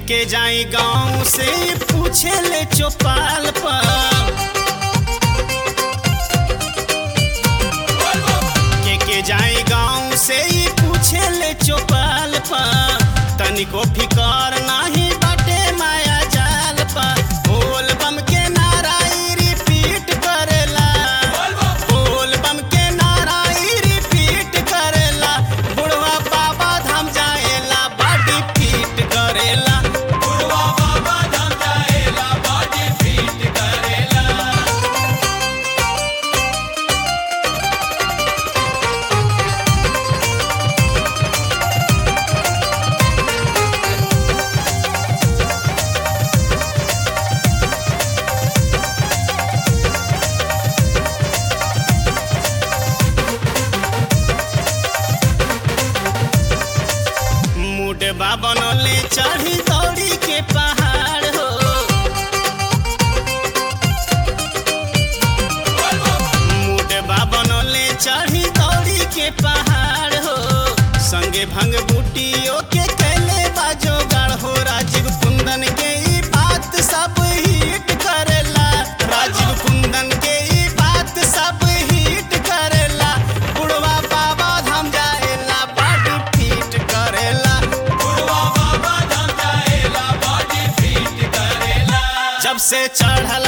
के जाई गांव से पूछे ले चौपाल पर के के जाई गांव से ही पूछे ले चौपाल पर तनिको फिकर नाही बाटे माया जाल पर बोल बम के नाराई रिपीट करेला बोल बम के नाराई रिपीट करेला बुढ़वा बाबा धाम जाएला बॉडी फिट करेला बुढ़वा बाबा धाम जाएला बॉडी फिट करेला मुडबा बनले चढ़ी दौड़ी के पहाड़ हो मुडबा बनले चढ़ी दौड़ी के पहाड़ हो संगे भंग बूटियों के कैले बाजो गाड़ हो राजीव कुंदन के ई बात सब हिट करेला राजीव कुंदन के ई बात सब हिट करेला बुढ़वा बाबा धाम जाएला बॉडी फिट करेला बुढ़वा बाबा धाम जाएला बॉडी फिट करेला जब से चढ़ल